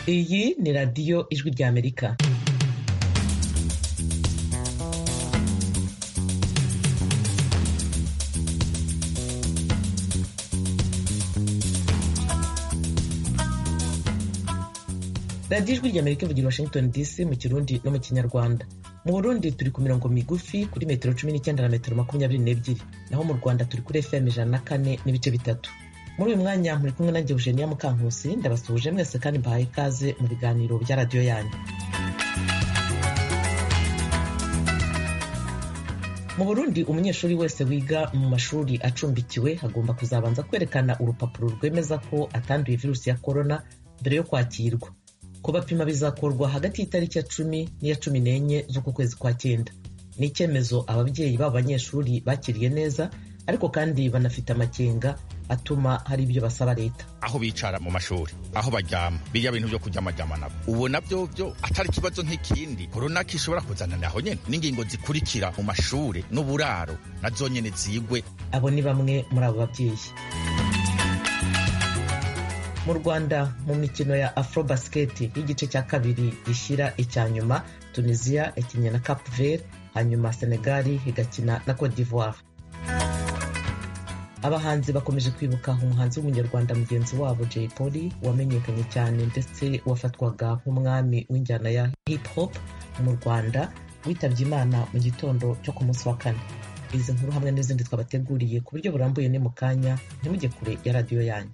iyi ni radiyo ijwi ry'amerika radiyo ijwi ry'amerika ivugira washington dc mu kirundi no mu kinyarwanda mu burundi turi ku mirongo migufi kuri metero cumi n'icyenda na metero makumyabiri n'ebyiri naho mu rwanda turi kuri fm ijana na kane n'ibice bitatu muri uyu mwanya muri kumwe nanjye eugenia mukankusi ndabasuhuje mwese kandi mbahaye ikaze mu biganiro bya radiyo yanyu mu burundi umunyeshuri wese wiga mu mashuri acumbikiwe agomba kuzabanza kwerekana urupapuro rwemeza ko atanduye virusi ya korona mbere yo kwakirwa kubapima bizakorwa hagati y'itariki ya cumi n'iya cumi n'enye z'uku kwezi kwa cyenda ni icyemezo ababyeyi b'abo banyeshuri bakiriye neza ariko kandi banafite amakenga atuma hari ibyo basaba leta aho bicara mu mashuri aho baryama bijya bintu byo kuryamajyama nabo ubu nabyo byo atari ikibazo nk'ikindi korona kishobora kuzanana aho nyine n'ingingo zikurikira mu mashuri n'uburaro nazo nyine zigwe abo ni bamwe muri abo babyeyi mu rwanda mu mikino ya afrobasket y'igice cya kabiri gishyira icya nyuma tunisia yakinnye na cap vert hanyuma senegali igakina na cote d'ivoire abahanzi bakomeje kwibuka umuhanzi w'umunyarwanda mugenzi wabo jay polly wamenyekanye cyane ndetse wafatwaga nk'umwami w'injyana ya hip hop mu rwanda witabye imana mu gitondo cyo ku munsi wa kane izi nkuru hamwe n'izindi twabateguriye ku buryo burambuye ni mu kanya ntimujye kure ya radiyo yanyu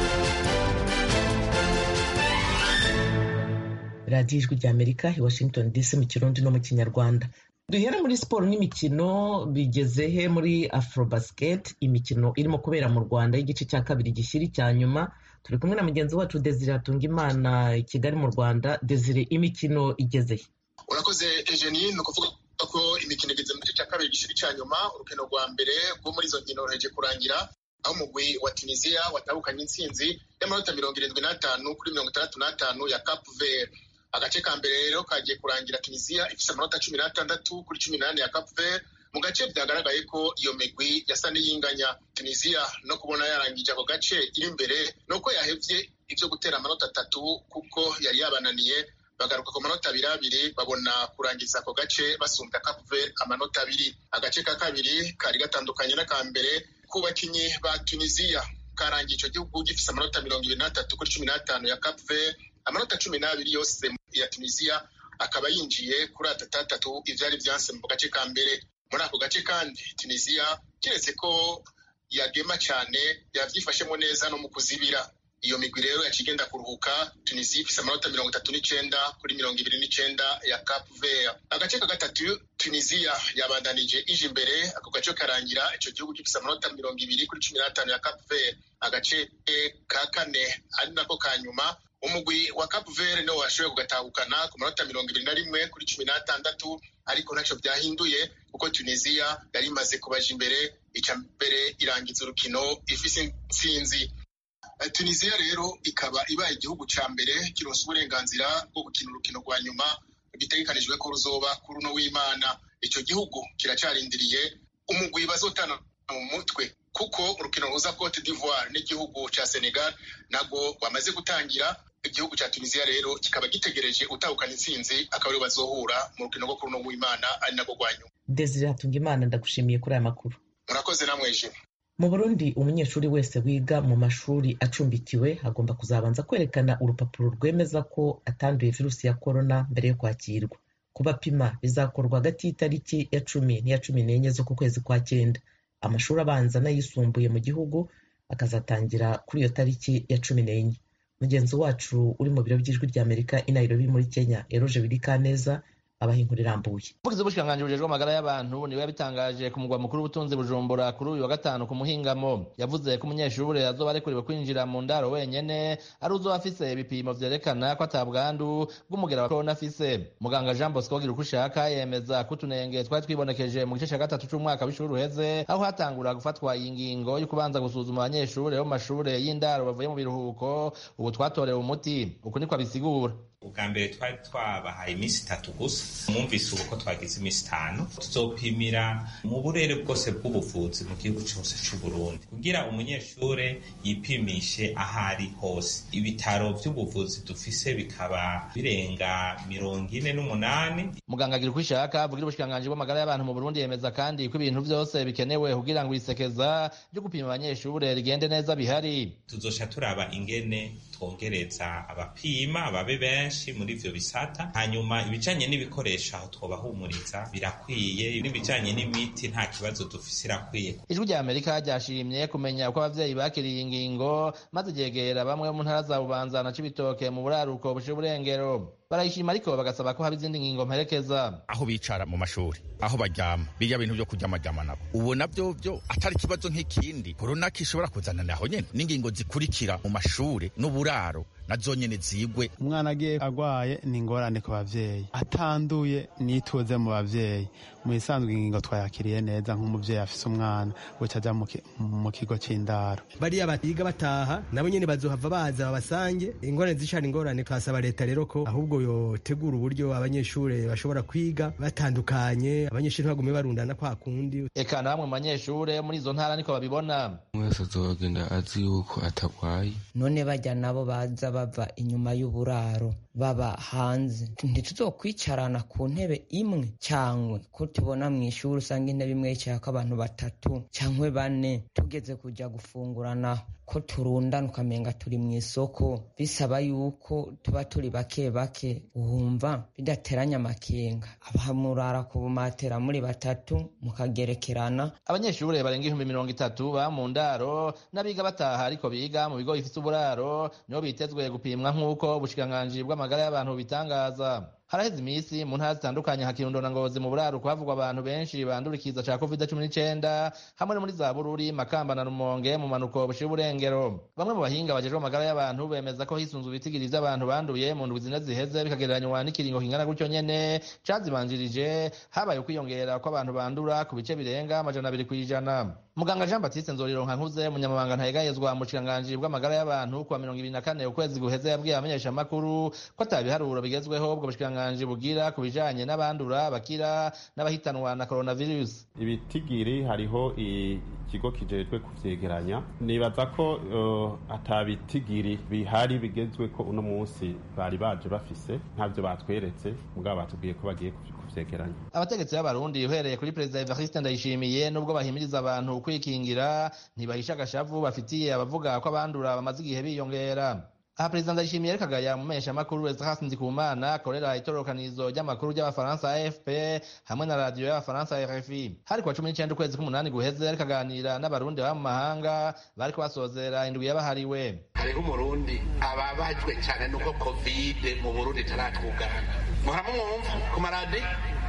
radiyo ijwi ry'amerika i washington dc mu kirundi no mu kinyarwanda duhere muri siporo n'imikino bigeze he muri afrobasket imikino irimo kubera mu rwanda y'igice cya kabiri gishyira icya nyuma turi kumwe na mugenzi wacu desire hatungimana i kigali mu rwanda desire imikino igeze he urakoze ejeni ni ukuvuga ko imikino igeze mu gice cya kabiri gishyira icya nyuma urukino rwa mbere rwo muri izo nkino ruheje kurangira aho umugwi wa tunisiya watahukanye intsinzi y'amanota mirongo irindwi n'atanu kuri mirongo itandatu n'atanu ya cap vert agace ka mbere rero kagiye kurangira tunisiya ifite amanota cumi n'atandatu kuri cumi n'ane ya cap vert mu gace byagaragaye ko iyo migwi yasa n'iyinganya tunisiya no kubona yarangije ako gace iri imbere ni uko yahevye ibyo gutera amanota atatu kuko yari yabananiye bagaruka ku manota abiri abiri babona kurangiza ako gace basumbya cap vert amanota abiri agace ka kabiri kari gatandukanye n'aka mbere ku bakinyi ba tunisiya karangiye icyo gihugu gifite amanota mirongo ibiri n'atatu kuri cumi n'atanu ya cap vert amanota cumi n'abiri yose ya tunisiya akaba yinjiye kuri atatatatu ivyari vyanse mu gace ka mbere muri ako gace kandi tunisiya keretse ko yagema cyane yavyifashemo neza no mu kuzibira iyo migwi rero yaciye igenda kuruhuka tunisiya ifise amanota mirongo itatu n'icenda kuri mirongo ibiri n'icenda ya cap vert agace ka gatatu tunisiya yabandanije ije imbere ako gace karangira ico gihugu gifise amanota mirongo ibiri kuri cumi n'atanu ya cap vert agace ka kane ari nako ka nyuma umugwi wa cap vert niwo washoboye kugatahukana ku manota mirongo ibiri na rimwe kuri cumi n'atandatu ariko ntaco byahinduye kuko tunisiya yari imaze kubaja imbere ica mbere irangiza urukino ifise intsinzi tunisiya rero ikaba ibaye igihugu ca mbere kironse uburenganzira bwo gukina urukino rwa nyuma bitegekanijwe ko ruzoba kuri uno w'imana ico gihugu kiracarindiriye umugwi bazotana mu mutwe kuko urukino ruza cote d'ivoire n'igihugu ca senegal nabwo wamaze gutangira igihugu ca tunisiya rero kikaba gitegereje utahukana intsinzi akaba ariwe bazohura mu rukino rwo kuri uno w'imana ari nabwo rwa nyuma desire hatungimana ndagushimiye kuri aya makuru murakoze namwe jimwe mu burundi umunyeshuri wese wiga mu mashuri acumbikiwe agomba kuzabanza kwerekana urupapuro rwemeza ko atanduye virusi ya korona mbere yo kwakirwa kubapima bizakorwa hagati y'itariki ya cumi n'iya cumi n'enye z'uku kwezi kwa cyenda amashuri abanza n'ayisumbuye mu gihugu akazatangira kuri iyo tariki ya cumi n'enye mugenzi wacu uri mu biro by'ijwi ry'amerika i nairobi muri kenya eroje birikaneza abaha inkuru irambuye umuvugizi w'ubushikiranganji bujejwe amagara y'abantu niwe yabitangaje ku mugwa mukuru w'ubutunzi bujumbura kuri uyu wa gatanu ku muhingamo yavuze ko umunyeshuri azoba arekuriwe kwinjira mu ndaro wenyene ari uzoba afise ibipimo vyerekana ko atabwandu bw'umugera wa korona afise muganga jean bosco gira uko ushaka yemeza ko utunenge twari twibonekeje mu gice ca gatatu c'umwaka w'ishuri uheze aho hatangura gufatwa iyi ngingo yo kubanza gusuzuma abanyeshuri bo mu mashure y'indaro bavuye mu biruhuko ubu twatorewe umuti uku niko abisigura ubwa mbere twari twabahaye iminsi itatu gusa mwumvise ubu ko twagize iminsi itanu tuzopimira mu burere bwose bw'ubuvuzi mu gihugu cyose cy'u Burundi kugira umunyeshure yipimishe aho ari hose ibitaro by'ubuvuzi dufise bikaba birenga mirongo ine n'umunani muganga agira uko ishaka avugira ubushikiranganji bw'amagara y'abantu mu Burundi yemeza kandi ko ibintu byose bikenewe kugira ngo isekeza ryo gupima abanyeshure rigende neza bihari tuzosha turaba ingene twongereza abapima babe benshi muri ivyo bisata hanyuma ibijanye n'ibikoresho aho twobahumuriza birakwiye n'ibijanye n'imiti nta kibazo dufise irakwiye ijwi rya amerika ryashimye kumenya uko abavyeyi bakiriye ingingo maze ryegera bamwe mu ntara za bubanza na cibitoke mu buraruko bushe burengero barayishima ariko bagasaba ko haba izindi ngingo mperekeza aho bicara mu mashuri aho baryama birya bintu vyo kuryamajyama nabo ubona byo byo atari ikibazo nk'ikindi korona kishobora kuzanana aho nyene n'ingingo zikurikira mu mashure n'uburaro na zonyene zigwe umwana agiye agwaye ni ingorane ku bavyeyi atanduye nituze mu bavyeyi mu isanzwe ingingo twayakiriye neza nk'umuvyeyi afise umwana buca aja mu kigo c'indaro bariya batiga bataha nabo nyene bazohava baza babasange ingorane zicana ingorane twasaba leta rero ko ahubwo yotegura uburyo abanyeshure bashobora kwiga batandukanye abanyeshure bagume barundana kwa kundi eka namwe mu banyeshure muri izo ntara niko babibona mwese azogenda azi yuko atagwaye none bajya nabo baza bava inyuma y'uburaro baba hanze ntituzokwicarana ku ntebe imwe cyangwa ko tubona mu ishuri usanga intebe imwe yicayeko abantu batatu cyangwa bane tugeze kujya gufungurana ko turundana ukamenga turi mu isoko bisaba yuko tuba turi bake bake wumva bidateranya amakenga abahamurara ku bumatera muri batatu mukagerekerana abanyeshure barenga ibihumbi mirongo itatu ba mu ndaro n'abiga bataha ariko biga mu bigo bifite uburaro nibo bitezwe gupimwa nk'uko ubushikiranganji bw'amagara y'abantu bitangaza haraheze iminsi mu ntara zitandukanye nka kirundo na ngozi mu buraruko havugwa abantu benshi bandura ikiza ca covid cumi n'icenda hamwe no muri za bururi makamba na rumonge mu manuko bushira uburengero bamwe mu bahinga bajejwe amagara y'abantu bemeza ko hisunzwe ibitigiri vy'abantu banduye mu ndwi zine ziheze bikagereranywa n'ikiringo kingana gutyo nyene cazibanjirije habaye ukwiyongera kw'abantu bandura ku bice birenga amajana abiri kw'ijana muganga jean batiste nzorironka nkuze umunyamabanga ntayegayezwa mu bushikiranganji bw'amagara y'abantu kuwa mirongo ibiri na kane ukwezi guheze yabwiye abamenyeshamakuru ko ata biharuro bigezweho ubwo bushikiranganji bugira ku bijanye n'abandura bakira n'abahitanwa na coronavirus ibitigiri hariho ikigo kijejwe kuvyegeranya nibaza ko uh, ata bitigiri bihari bigezwe ko uno munsi bari baje bafise ntavyo batweretse mugabo batubwiye ko bagiye kuvyegeranya abategetsi b'abarundi uhereye kuri perezida evariste ndayishimiye nubwo bahimiriza abantu kwikingira ntibahisha agashavu bafitiye abavuga ko abandura bamaze igihe biyongera aha perezida ndayishimiye ariko agaya mu meshyamakuru Esdras Ndikumana akorera itororokanizo ry'amakuru ry'abafaransa AFP hamwe na radiyo y'abafaransa RFI hari kuwa cumi n'icenda ukwezi k'umunani guheze ariko aganira n'abarundi baba mu mahanga bariko basozera indwi yabahariwe hariho umurundi ababajwe cyane nuko kovide mu burundi itaratwugana muramumwumva ku maradiyo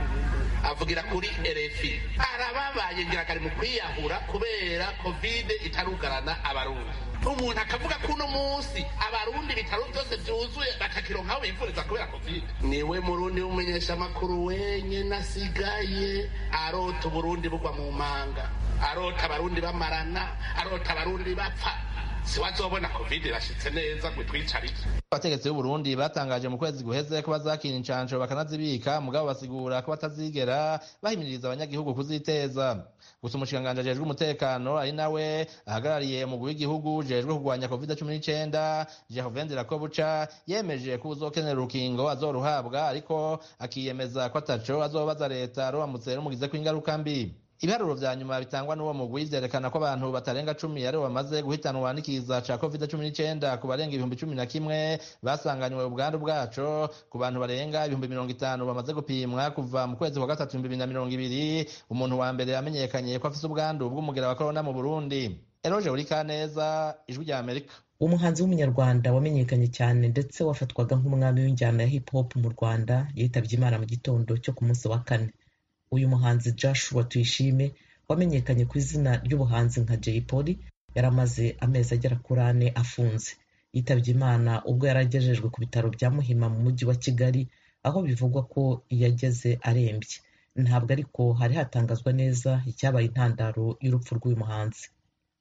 avugira kuri RFI arababaye ngira kari mu kwiyahura kubera kovide itarugarana abarundi umuntu akavuga ko uno munsi abarundi ibitaro byose byuzuye bakakironkaho bivuriza kubera kovide niwe murundi w'umumenyeshamakuru wenyine asigaye arota uburundi bugwa mu manga arota abarundi bamarana arota abarundi bapfa siwazobona covid irashitse neza ngo twicarike abategetsi b'uburundi batangaje mu kwezi guheze ko bazakira incansho bakanazibika mugabo basigura ko batazigera bahimiriza abanyagihugu kuziteza gusa umushikiranganji ajejwe umutekano ari nawe ahagarariye umugwi w'igihugu ujejwe kurwanya covid cumi n'icenda jehovin dirakobuca yemeje ko uzokenera urukingo azoruhabwa ariko akiyemeza ko ataco azobaza leta ruramutse rumugizeko ingaruka mbi ibiharuro vya nyuma bitangwa n'uwo mugwi vyerekana ko abantu batarenga cumi aribo bamaze guhitanwa n'ikiza ca covid cumi n'icenda ku barenga ibihumbi cumi na kimwe basanganywe ubwandu bwaco ku bantu barenga ibihumbi mirongo itanu bamaze gupimwa kuva mu kwezi kwa gatatu ibihumbi bibiri na mirongo ibiri umuntu wa mbere yamenyekanye ko afise ubwandu bw'umugera wa korona mu burundi eroje urikaneza ijwi rya amerika umuhanzi w'umunyarwanda wamenyekanye cyane ndetse wafatwaga nk'umwami w'injyana ya hip hop mu rwanda yitabye imana mu gitondo cyo ku munsi wa kane uyu muhanzi joshua tuyishime wamenyekanye ku izina ry'ubuhanzi nka jay polly yari amaze amezi agera kuri ane afunze yitabye imana ubwo yari agejejwe ku bitaro bya muhima mu mujyi wa kigali aho bivugwa ko yageze arembye ntabwo ariko hari hatangazwa neza icyabaye intandaro y'urupfu rw'uyu muhanzi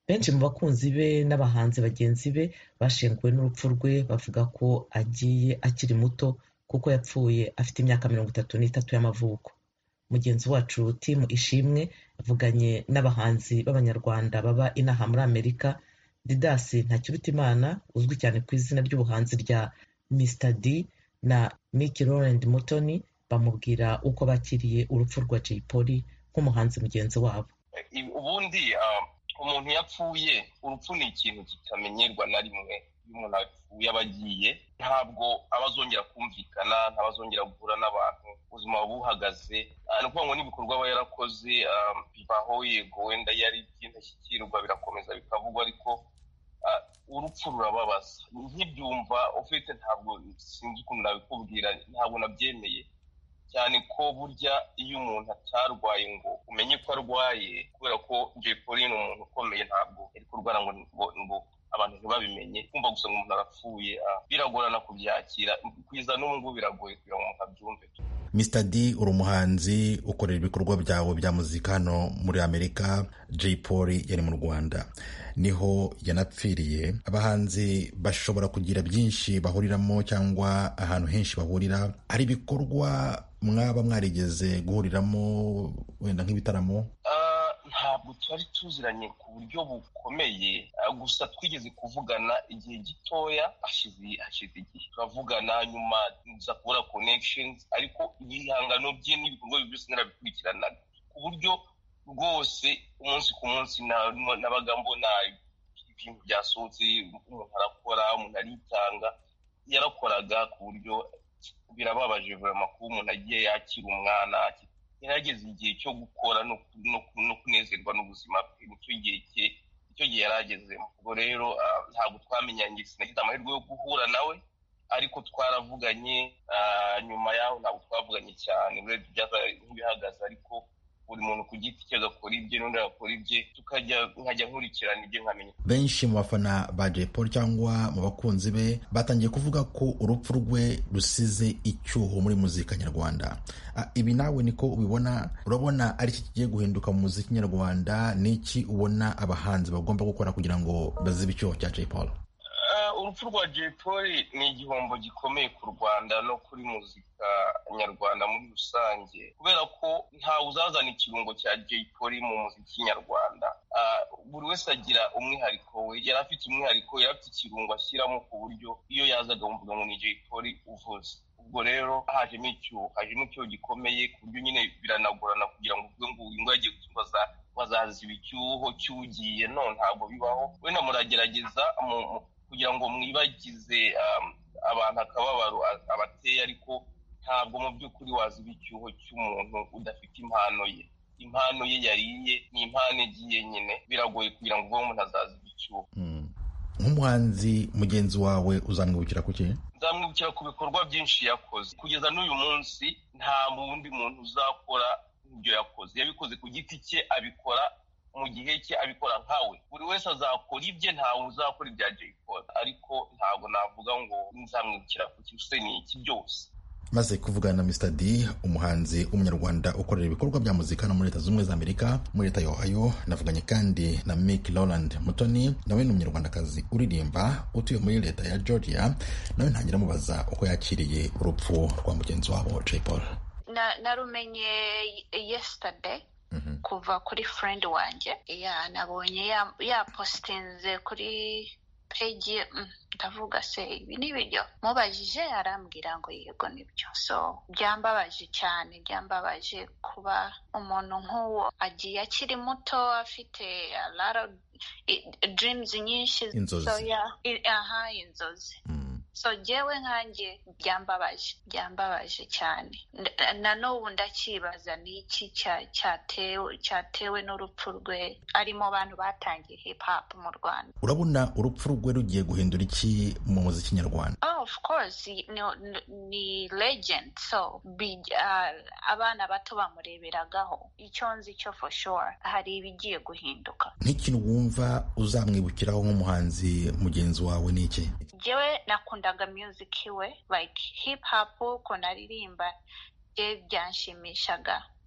benshi mu bakunzi be n'abahanzi bagenzi be bashenguwe n'urupfu rwe bavuga ko agiye akiri muto kuko yapfuye afite imyaka mirongo itatu n'itatu y'amavuko mugenzi wacu timu ishimwe avuganye n'abahanzi b'abanyarwanda baba inaha muri amerika didasi ntakirutimana uzwi cyane ku izina ry'ubuhanzi rya mr d na miki laurent mutoni bamubwira uko bakiriye urupfu rwa jay polly nk'umuhanzi mugenzi wabo ubundi umuntu yapfuye urupfu ni ikintu kitamenyerwa na rimwe iyo umuntu apfuye aba agiye ntabwo aba azongera kumvikana ntabwo azongera guhura n'abantu ubuzima buba buhagaze ni ukuvuga ngo n'ibikorwa aba yarakoze bibaho yego wenda yari by'indashyikirwa birakomeza bikavugwa ariko urupfu rurababaza nkibyumva ufite ntabwo sinzi ukuntu nabikubwira ntabwo nabyemeye cyane ko burya iyo umuntu atarwaye ngo umenye ko arwaye kubera ko jay polly ni umuntu ukomeye ntabwo yari kurwara ngo ngo abantu ntibabimenye kumva gusa ngo umuntu arapfuye biragorana kubyakira kwiza n'ubu ngubu biragoye kugira ngo umuntu abyumve Mr D uri umuhanzi ukorera ibikorwa byawe bya muzika hano muri amerika jay polly yari mu rwanda niho yanapfiriye abahanzi bashobora kugira byinshi bahuriramo cyangwa ahantu henshi bahurira hari ibikorwa mwaba mwarigeze guhuriramo wenda nk'ibitaramo ntabwo twari tuziranye ku buryo bukomeye gusa twigeze kuvugana igihe gitoya hashize igihe turavugana nyuma nza kubura connections ariko ibihangano bye n'ibikorwa bye byose narabikurikiranaga ku buryo rwose umunsi ku munsi nabaga mbona ibintu byasohotse umuntu arakora umuntu aritanga yarakoraga ku buryo birababaje vuba kuba umuntu agiye yakira umwana yarageze igihe cyo gukora no kunezerwa n'ubuzima bwe nicyo gihe cye icyo gihe yari agezemo ubwo rero ntabwo twamenyanye sinagize amahirwe yo guhura nawe ariko twaravuganye nyuma yaho ntabwo twavuganye cyane urebye byabaye nk'ibihagaze ariko buri muntu ku giti cye agakora ibye n'undi agakora ibye tukajya nkajya nkurikirana ibye nkamenya benshi mu bafana ba jay paul cyangwa mu bakunzi be batangiye kuvuga ko urupfu rwe rusize icyuho muri muzika nyarwanda ibi nawe niko ubibona urabona ari iki kigiye guhinduka mu muziki nyarwanda n'iki ubona abahanzi bagomba gukora kugira ngo bazibe icyuho cya jay paul urupfu rwa jay paul ni igihombo gikomeye ku rwanda no kuri muzika nyarwanda muri rusange kubera ko ntawe uzazana ikirungo cya jay paul mu muziki nyarwanda buri wese agira umwihariko we yari afite umwihariko yari afite ikirungo ashyiramo ku buryo iyo yazaga wumvaga ngo ni jay paul uvuze ubwo rero hajemo icyuho hajemo icyuho gikomeye ku buryo nyine biranagorana kugira ngo uvuge ngo uyu nguyu agiye kubaza bazaziba icyuho cyugiye no ntabwo bibaho wenda muragerageza kugira ngo mwibagize abantu akababaro abateye ariko ntabwo mu by'ukuri waziba icyuho cy'umuntu udafite impano ye impano ye yariye ni impano igiye nyine biragoye kugira ngo umuntu azaziba icyuho nk'umuhanzi mugenzi wawe uzamwibukira ku ki nzamwibukira ku bikorwa byinshi yakoze kugeza n'uyu munsi nta wundi muntu uzakora ibyo yakoze yabikoze ku giti cye abikora mu gihe cye abikora nkawe buri wese azakora ibye ntawe uzakora ibya jay paul ariko ntabwo navuga ngo nzamwibukira ku kintu ni iki byose maze kuvugana na Mr D umuhanzi w'umunyarwanda ukorera ibikorwa bya muzika no muri leta z'ubumwe za amerika muri leta ya ohio navuganye kandi na Mick Roland Mutoni nawe ni umunyarwandakazi uririmba utuye muri leta ya georgia nawe ntangira amubaza uko yakiriye urupfu rwa mugenzi wabo Jay Paul narumenye yesterday kuva kuri friend wanjye ya nabonye yapositinze kuri peji ndavuga se ibi ni ibiryo mubajije arambwira ngo yego nibyo so byambabaje cyane byambabaje kuba umuntu nk'uwo agiye akiri muto afite dreams nyinshi aha inzozi so jyewe nkanjye byambabaje byambabaje cyane na n'ubu ndakibaza ni iki cyatewe n'urupfu rwe ari mu bantu batangiye hip hop mu rwanda urabona urupfu rwe rugiye guhindura iki mu muziki nyarwanda oh of course ni legend so abana bato bamureberagaho icyo nzi cyo for sure hari ibigiye guhinduka nk'ikintu wumva uzamwibukiraho nk'umuhanzi mugenzi wawe ni iki jyewe nakundaga music we like hip hop ukuntu aririmba bye byanshimishaga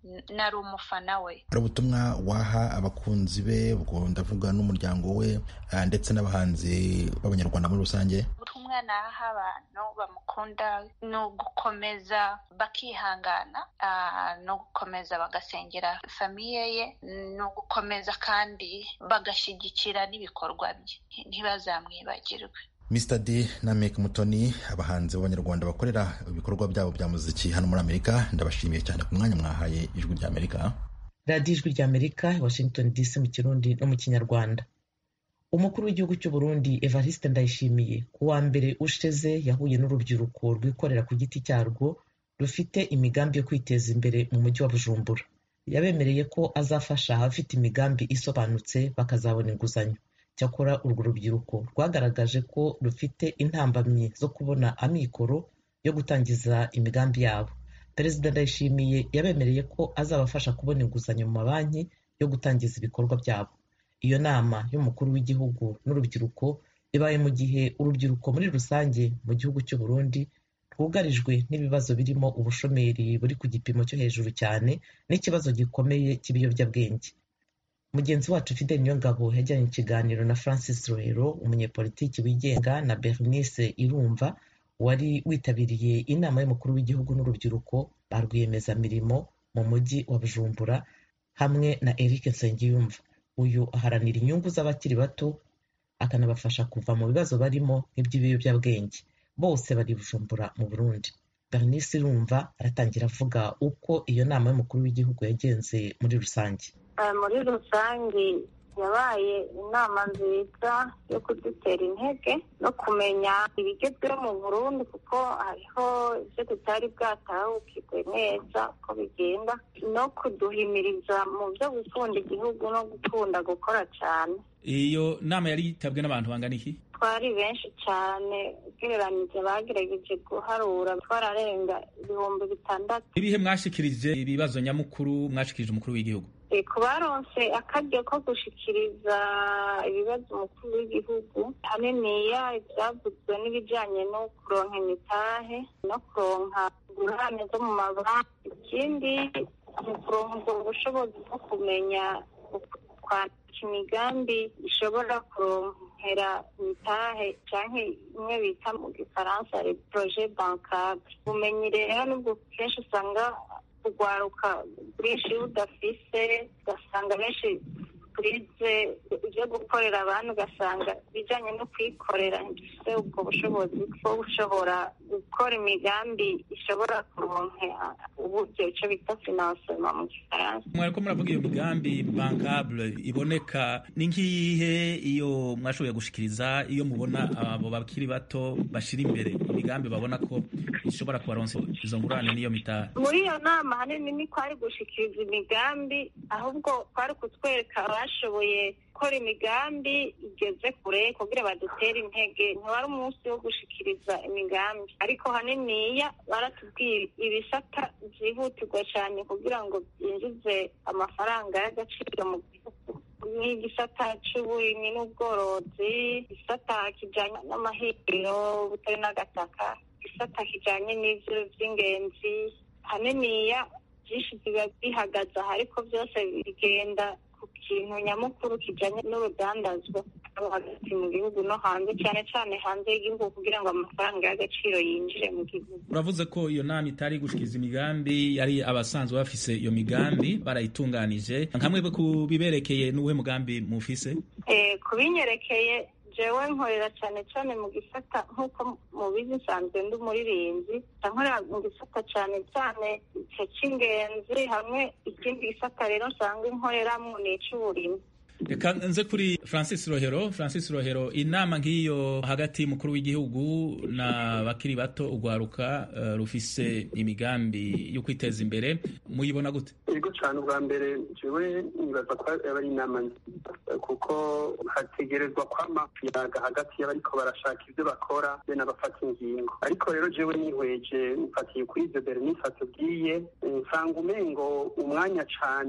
nari umufana we hari ubutumwa waha abakunzi be ubwo ndavuga n'umuryango we ndetse n'abahanzi b'abanyarwanda muri rusange ubutumwa naha abantu bamukunda ni ugukomeza bakihangana ni ugukomeza bagasengera famiye ye ni ugukomeza kandi bagashyigikira n'ibikorwa bye ntibazamwibagirwe Mr D na Mek Mutoni abahanzi b'abanyarwanda bakorera ibikorwa byabo bya muziki hano muri Amerika ndabashimiye cyane ku mwanya mwahaye ijwi rya Amerika radiyo ijwi rya Amerika Washington DC mu kirundi no mu kinyarwanda umukuru w'igihugu cy'u Burundi Evariste Ndayishimiye ku wa mbere ushize yahuye n'urubyiruko rwikorera ku giti cyarwo rufite imigambi yo kwiteza imbere mu mujyi wa Bujumbura yabemereye ko azafasha abafite imigambi isobanutse bakazabona inguzanyo cyakora urwo rubyiruko rwagaragaje ko rufite intambamyi zo kubona amikoro yo gutangiza imigambi yabo perezida ndayishimiye yabemereye ko azabafasha kubona inguzanyo mu mabanki yo gutangiza ibikorwa byabo iyo nama y'umukuru w'igihugu n'urubyiruko ibaye mu gihe urubyiruko muri rusange mu gihugu cy'u Burundi rwugarijwe n'ibibazo birimo ubushomeri buri ku gipimo cyo hejuru cyane n'ikibazo gikomeye cy'ibiyobyabwenge mugenzi wacu Fidel Niyongabo yajyanye ikiganiro na Francis Rohero umunyepolitiki wigenga na Bernice Irumva wari witabiriye inama y'umukuru w'igihugu n'urubyiruko ba rwiyemezamirimo mu mujyi wa Bujumbura hamwe na Eric Nsengiyumva uyu aharanira inyungu z'abakiri bato akanabafasha kuva mu bibazo barimo nk'iby'ibiyobyabwenge bose bari Bujumbura mu Burundi Bernice Irumva aratangira avuga uko iyo nama y'umukuru w'igihugu yagenze muri rusange muri rusange yabaye inama nziza yo kudutera intege no kumenya ibigezweho mu burundi kuko hariho ibyo tutari bwatahukirwe neza uko bigenda no kuduhimiriza mu byo gukunda igihugu no gukunda gukora cyane iyo nama yari yitabwe n'abantu bangana iki twari benshi cyane ugereranyije bagerageje guharura twararenga ibihumbi bitandatu ibihe mwashikirije ibibazo nyamukuru mwashikirije umukuru w'igihugu ku baronse akaryo ko gushikiriza ibibazo umukuru w'igihugu haniniya ibyavuzwe n'ibijyanye no kuronka imitahe no kuronka ingurane zo mu mabanki ikindi ni ukuronka ubwo bushobozi bwo kumenya kwandika imigambi ishobora kuronkera imitahe cyangwa imwe bita mu gifaransa poroje bankable ubumenyi rero nubwo kenshi usanga kugwaruka bwinshi budafise ugasanga benshi turize ibyo gukorera abantu ugasanga ibijyanye no kwikorera ntibifite ubwo bushobozi bwo gushobora gukora imigambi ishobora kuronkera uburyo icyo bita finansema mu gifaransa mwariko muravuga iyo migambi bankable iboneka ni nk'iyihe iyo mwashoboye gushikiriza iyo mubona abo bakiri bato bashira imbere imigambi babona ko ishobora kubaronsa izo ngurane n'iyo mitari muri iyo nama hanini ni kwari gushikiriza imigambi ahubwo kwari kutwereka abashoboye gukora imigambi igeze kure kugira badutere intege ntiwari umunsi wo gushikiriza imigambi ariko haniniya baratubwira ibisata byihutirwa cyane kugira ngo byinjize amafaranga y'agaciro mu gihugu nk'igisata cy'uburimyi n'ubworozi igisata kijyanye n'amahiriro butari n'agataka igisata kijyanye n'ibyo by'ingenzi haniniya byinshi biba bihagaze aha ariko byose bigenda ku kintu nyamukuru kijyanye n'urudandazwa hagati mu gihugu no hanze cyane cyane hanze y'igihugu kugira ngo amafaranga y'agaciro yinjire mu gihugu uravuze ko iyo nama itari gushikiza imigambi yari abasanzwe bafise iyo migambi barayitunganije nkamwe ku biberekeye n'uwuhe mugambi mufise kubinyerekeye jewe nkorera cyane cyane mu gisata nk'uko mubizi nsanzwe ndi umuririmbyi nkorera mu gisata cyane cyane icyo cy'ingenzi hamwe ikindi gisata rero nsanzwe nkoreramo ni icy'uburimyi reka nze kuri francis rohero francis rohero inama nk'iyo hagati y'umukuru w'igihugu na bakiri bato urwaruka uh, rufise imigambi yo kwiteza imbere muyibona gute yego cyane ubwa mbere jewe nibaza ko aba ari inama nziza kuko hategerezwa kwama kuyaga hagati y'abariko barashaka ibyo bakora be n'abafata ingingo ariko rero jewe nihweje mfatiye kuri ibyo bernice atubwiye nsanga umengo umwanya cane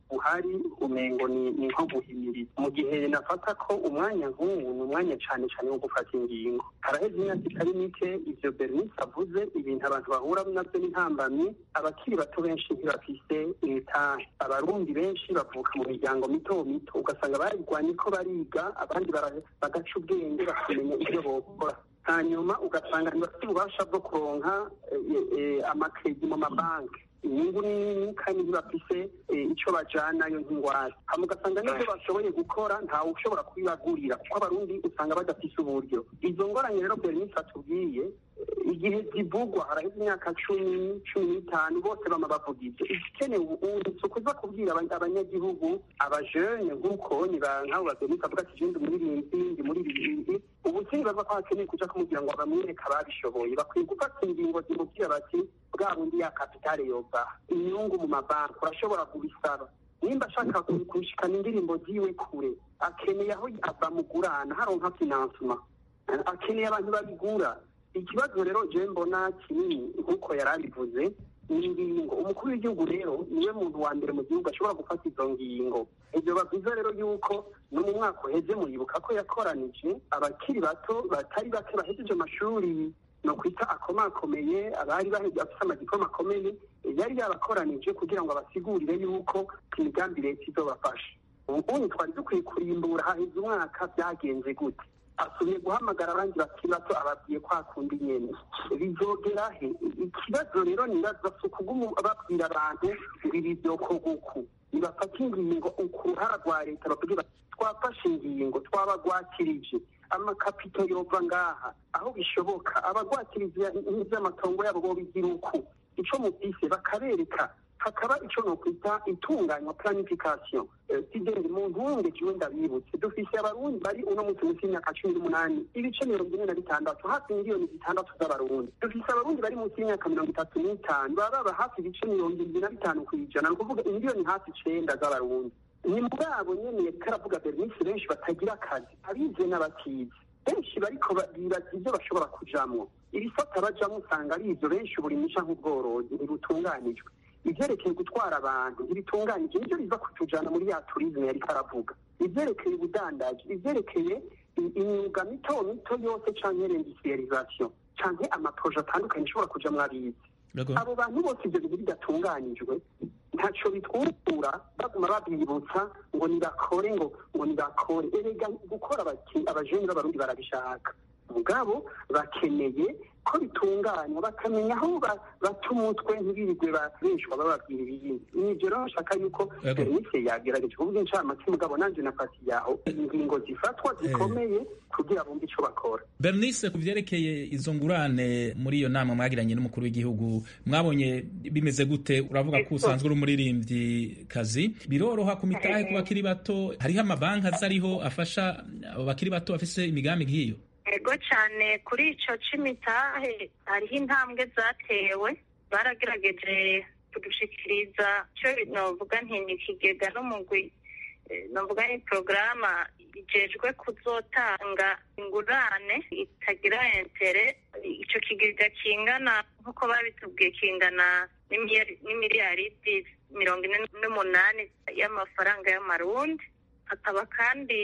buhari umengo ni ni nko guhimiriza mu gihe nafata ko umwanya nk'uwu ni umwanya cyane cyane wo gufata ingingo haraheze imyaka itari mike ivyo bernice avuze ibintu abantu bahura navyo n'intambamyi abakiri bato benshi ntibafise imitahe abarundi benshi bavuka mu miryango mito mito ugasanga barigwanye ko bariga abandi bara- bagaca ubwenge bakamenya ivyo bokora hanyuma ugasanga ntibafite ububasha bwo kuronka eh, eh, amakredi mu mabanki inyungu ni nini kandi ntibafise eh, ico bajanayo nk'ingwate hama ugasanga n'ivyo bashoboye gukora ntawe ushobora kubibagurira kuko abarundi usanga badafise uburyo izo ngorane rero bernice atubwiye eh, igihe zivugwa haraheze imyaka cumi cumi n'itanu bose bama bavuga ivyo igikenewe ubu si ukuza kubwira aba- abanyagihugu abajene nk'uko ni ba- nk'abo ba bernice avuga ati je ndi umuririmbyi ndi muri bibiri ubu sinbaza ko hakeneye kuja kumubwira ngo bamwereke ababishoboye bakwiye gufata ingingo zimubwira bati bwa bundi ya kapitale yova inyungu mu mabanki urashobora kubisaba nimba ashaka ku- gushikana indirimbo ziwe kure akeneye aho bamugurana haronka finansema akeneye abantu babigura ikibazo rero je mbona kinini nk'uko yari abivuze ni ingingo umukuru w'igihugu rero niwe muntu wa mbere mu gihugu ashobora gufata izo ngingo ibyo bavuze rero yuko no mu mwaka uheze muribuka ko yakoranije abakiri bato batari bake bahejeje amashuri no kwita akomakomeye abari bahejeje bafite amadiploma akomeye yari yabakoranije kugira ngo abasigurire yuko imigambi leta izobafasha ubundi twari dukwiye kurimbura haheze umwaka byagenze gute asubiye guhamagara abandi bakiri bato ababwiye kwa kundi nyene bizogera he ikibazo rero nibaza si ukuguma babwira abantu ngo ibi vyokorwa uku nibafata ingingo ku ruhara rwa leta bavuge bati twafashe ingingo twabagwakirije amakapito yova ngaha aho bishoboka abagwakiriza ivy'amatongo yabo bobigira uku ico mufise bakabereka hakaba ico nokwita itunganywa planification sidende mu ntunge kiwe ndabibutse dufise abarundi bari uno munsi munsi y'imyaka cumi n'umunani ibice mirongo ine na bitandatu hafi miliyoni zitandatu z'abarundi dufise abarundi bari munsi y'imyaka mirongo itatu n'itanu baba baba hafi ibice mirongo irindwi na bitanu ku ijana ni ukuvuga imiliyoni hafi icenda z'abarundi ni muri abo nyene yariko aravuga bernice benshi batagira akazi abize n'abatize benshi bariko bibaza ivyo bashobora kujamwo ibisata bajamwo usanga ari ivyo benshi uburimyi canke ubworozi ntibutunganijwe ivyerekeye gutwara abantu ntibitunganije nivyo biza kutujana muri ya turizme yariko aravuga ivyerekeye ubudandaji ivyerekeye i- imyuga mito mito yose canke reindustrialisation canke amaproje atandukanye ashobora kuja mwabizi abo bantu bose ivyo bintu bidatunganijwe ntaco bitwungura baguma babibutsa ngo nibakore ngo ngo nibakore erega gukora abaki- abajeni b'abarundi barabishaka mugabo bakeneye ko bitunganywa bakamenya aho ba- bata umutwe ntibirirwe babeshwa bababwira ibindi nivyo rero nshaka yuko Yego. bernice yagerageje kuvuga incamake mugabo nanje nafati yaho ingingo zifatwa zikomeye kugira bumve ico bakora bernice ku vyerekeye izo ngurane muri iyo nama mwagiranye n'umukuru w'igihugu mwabonye bimeze gute uravuga ko usanzwe uri umuririmbyi kazi biroroha ku mitahe ku bakiri bato hariho amabanki aza ariho afasha abo bakiri bato bafise imigambi nk'iyo ego cyane kuri ico c'imitahe hariho intambwe zatewe baragerageje kudushikiriza ico novuga nti ni ikigega n'umugwi eh, novuga ni porogaramu ijejwe kuzotanga ingurane itagira entere ico kigega kingana nk'uko babitubwiye kingana n'imiliyari- n'imiliyaridi mirongo ine n'umunani y'amafaranga y'amarundi hakaba kandi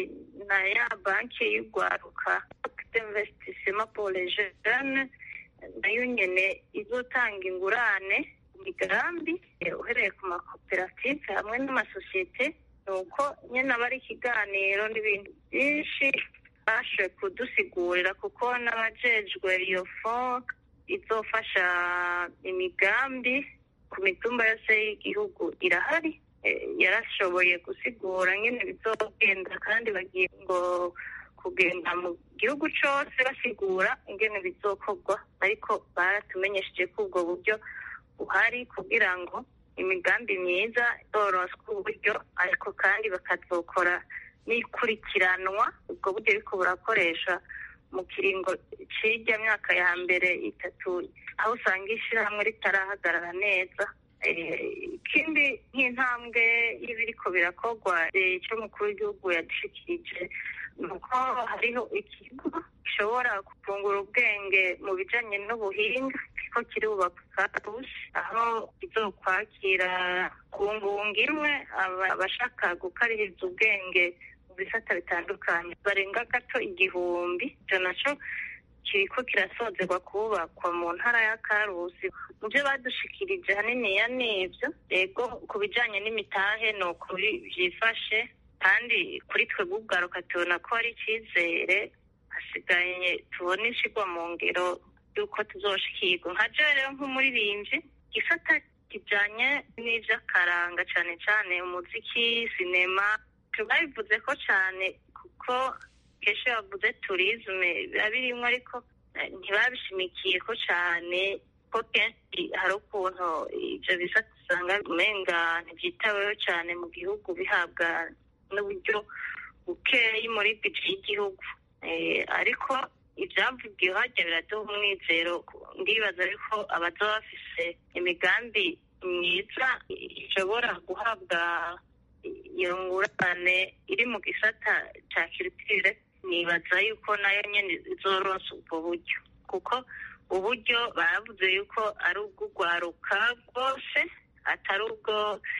na ya banki y'urwaruka d'investissement pour les jeunes nayo nyene izotanga ingurane ku migambi eh, uhereye ku makoperative hamwe n'amasosiyete ni uko nyene aba ari ikiganiro n'ibintu byinshi bashoboye kudusigurira kuko n'abajejwe iyo fond izofasha imigambi ku mitumba yose y'igihugu irahari Eh, yarashoboye gusigura nyene bizogenda kandi bagiye ngo kugenda mu gihugu cose basigura ingene bizokorwa ariko baratumenyesheje ko ubwo buryo buhari kugira ngo imigambi myiza zoronswe uburyo ariko kandi bakazokora n'ikurikiranwa ubwo buryo ariko burakoresha mu kiringo c'irya myaka ya mbere itatu aho usanga ishirahamwe ritarahagarara neza Eh, ikindi nk'intambwe y'ibiriko birakorwa eh, ico mukuru w'igihugu yadushikirije ni uko hariho ikigo gishobora kuvungura ubwenge mu bijanye n'ubuhinga kiriko kirubaka karusi aho kizokwakira ku ngunga imwe abashaka gukaririza ubwenge mu bisata bitandukanye barenga gato igihumbi icyo naco kiriko kirasozerwa kubakwa mu ntara ya karusi mu byo badushikirije haniniya n'ibyo yego ku bijanye n'imitahe ni ukuri vyifashe kandi kuri twe bw'ubwaruka tubona ko hari icyizere hasigaye tubona ishigwa mu ngero y'uko tuzoshikirwa nka jewe rero nk'umuririmbyi gisata kijanye n'ivy'akaranga cane cane umuziki sinema tubabivuze ko cane kuko kenshi bavuze turisme biba birimwo ariko ntibabishimikiye ko cane ko kenshi hari ukuntu ivyo bisata usanga umenga ntivyitaweho cane mu gihugu bihabwa n'uburyo bukeyi muri bije y'igihugu ariko ibyavugiwe hajya biraduha umwizero ndibaza ariko abazoba bafise imigambi myiza ishobora guhabwa iyo ngurane iri mu gisata ca kirutire nibaza yuko nayo nyene izoronsa ubwo buryo kuko uburyo baravuze yuko ari ubw'urwaruka rwose atari ubwo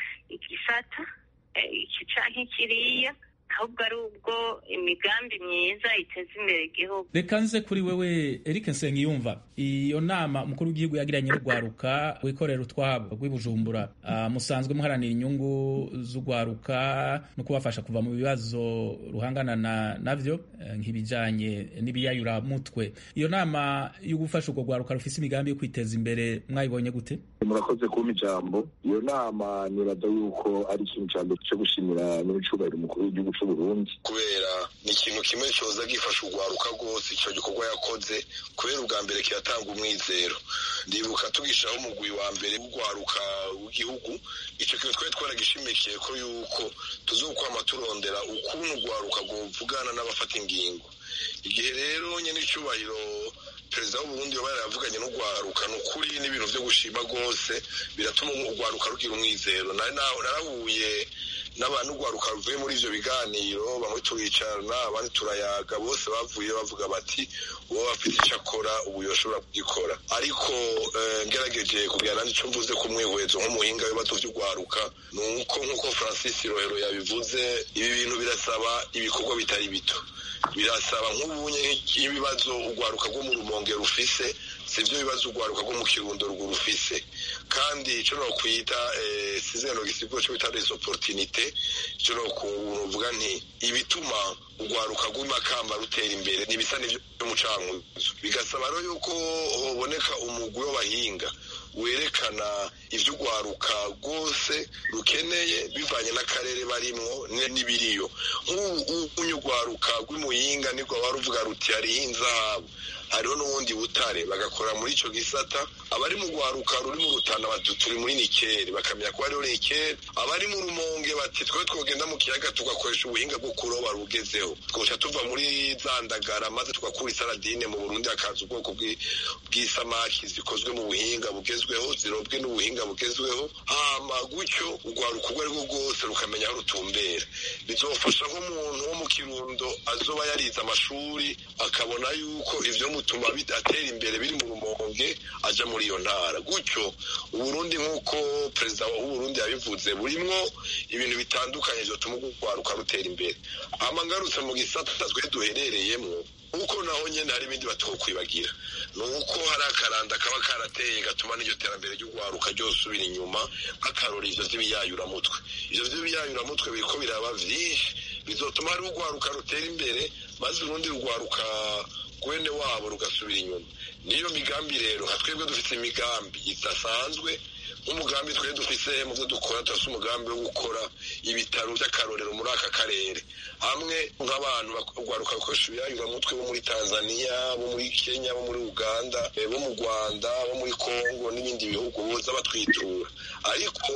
igisata iki canke kiriya ahubwo ari ubwo imigambi myiza iteza imbere igihugu reka nze kuri wewe Eric Nsengiyumva iyo nama umukuru w'igihugu yagiranye n'urwaruka wikorera utwabo rw'ibujumbura uh, musanzwe muharanira inyungu z'urwaruka no kubafasha kuva mu bibazo ruhangana na navyo uh, nk'ibijanye n'ibiyayuramutwe iyo nama yo gufasha urwo rwaruka rufise imigambi yo kwiteza imbere mwayibonye gute murakoze kumpa ijambo iyo nama nibaza yuko ari ikintu cya mbere cyo gushimira n'ibicubahiro umukuru w'igihugu cy'u Burundi kubera ni ikintu kimwe cyoza gifasha urwaruka rwose icyo gikorwa yakoze kubera ubwa mbere kiratanga umwizero ndibuka tugishaho umugwi wa mbere w'urwaruka w'igihugu icyo kintu twari twaragishimikiye ko yuko tuzokwama turondera ukuntu urwaruka rwovugana n'abafata ingingo igihe rero nyine icyubahiro perezida w'uburundi yaba yaravuganye n'urwaruka ni ukuri n'ibintu byo gushima rwose biratuma urwaruka rugira umwizero narahuye n'abantu urwaruka ruvuye muri ivyo biganiro bamwe turicarana abandi turayaga bose bavuye bavuga bati uwo bafite icyo akora ubu yoshobora kugikora ariko ngerageje kugira nandi ico mvuze ku mwihwezo nk'umuhinga w'ibibazo vy'urwaruka ni uko nk'uko francis rohero yabivuze ibi bintu birasaba ibikorwa bitari bito birasaba nk'ubunye nk'ibibazo urwaruka rwo mu rumonge rufise sivyo bibazo urwaruka rwo mu kirundo rwo rufise kandi ico nokwita sizeno gisiguro co bita des opportunité ico nokuvuga nti ibituma urwaruka rw'imakamba rutera imbere nibisa n'ivyo mucankuzo bigasaba rero yuko hoboneka umugwi w'abahinga werekana ivyo urwaruka rwose rukeneye bivanye n'akarere barimwo n'ibiriyo nk'ubu urwaruka rw'imuyinga nirwo waba ruvuga ruti hariho inzahabu hariho n'ubundi butare bagakora muri ico gisata abari mu rwaruka ruri mu rutana bati turi muri nikeri bakamenya ko hariho nikeri abari mu rumonge bati twe twogenda mu kiyaga tugakoresha ubuhinga bwo kuroba rugezeho twoca tuva muri za ndagara maze tugakura isaradine mu burundi hakaza ubwoko bw'isamaki zikozwe mu buhinga bugezweho zirobwe n'ubuhinga bugezweho hama gutyo urwaruka urwo arirwo rwose rukamenya aho rutumbera bizofasha nk'umuntu wo mu kirundo azoba yarize amashuri akabona yuko ivyo mutuma atera imbere biri mu rumonge aja muri iyo ntara gutyo uburundi nk'uko perezida w'uburundi yabivuze burimwo ibintu bitandukanye vyotuma urwaruka rutera imbere hama ngarutse mu gisata twe duherereyemwo uko naho nyene hari ibindi batokwibagira ni uko hari akaranda kaba karateye gatuma n'iryo terambere ry'urwaruka ryosubira inyuma nk'akarora ivyo vy'ibiyayuramutwe ivyo vy'ibiyayuramutwe biriko biraba vyinshi bizotuma hari urwaruka rutera imbere maze urundi rugwaruka gwene wabo rugasubira inyuma niyo migambi rero nka twebwe dufite imigambi idasanzwe nk'umugambi twe dufise mu byo dukora turafise umugambi wo gukora ibitaro by'akarorero muri aka karere hamwe nk'abantu bagwaruka bakoresha ibiyayuramutwe bo muri tanzania bo muri kenya bo muri uganda bo mu rwanda bo muri kongo n'ibindi bihugu boza batwitura ariko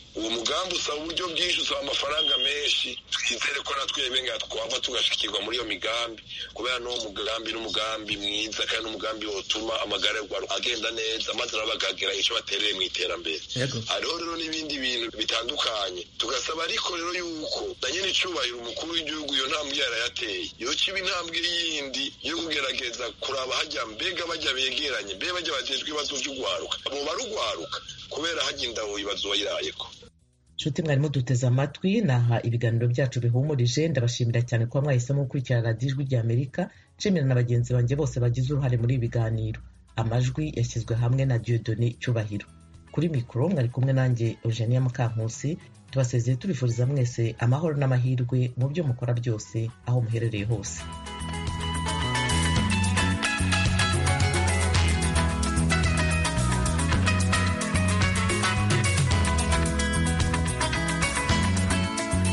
uwo mugambi usaba uburyo bwinshi usaba amafaranga menshi twizere ko natwe nga twava tugashikirwa muri iyo migambi kubera n'uwo mugambi n'umugambi mwiza kandi n'umugambi wotuma amagara y'urwaruka agenda neza maze nabo bakagira icyo batereye mu iterambere hariho rero n'ibindi bintu bitandukanye tugasaba ariko rero yuko na nyine icubahiro umukuru w'igihugu iyo ntambwe yarayateye iyo kiba intambwe yindi yo kugerageza kuraba hajya mbega bajya begeranye mbega bajya bajejwe ibibazo by'urwaruka mu barugwaruka kubera hajya indawo ibibazo wayirayeko nshuti mwarimu duteze amatwi naha ibiganiro byacu bihumurije ndabashimira cyane kuba mwahisemo gukurikira radiyo ijwi rya amerika nshimira na bagenzi banjye bose bagize uruhare muri ibi biganiro amajwi yashyizwe hamwe na diodoni cyubahiro kuri mikoro mwari kumwe nanjye eugenia mukankusi tubasezeye tubifuriza mwese amahoro n'amahirwe mu byo mukora byose aho muherereye hose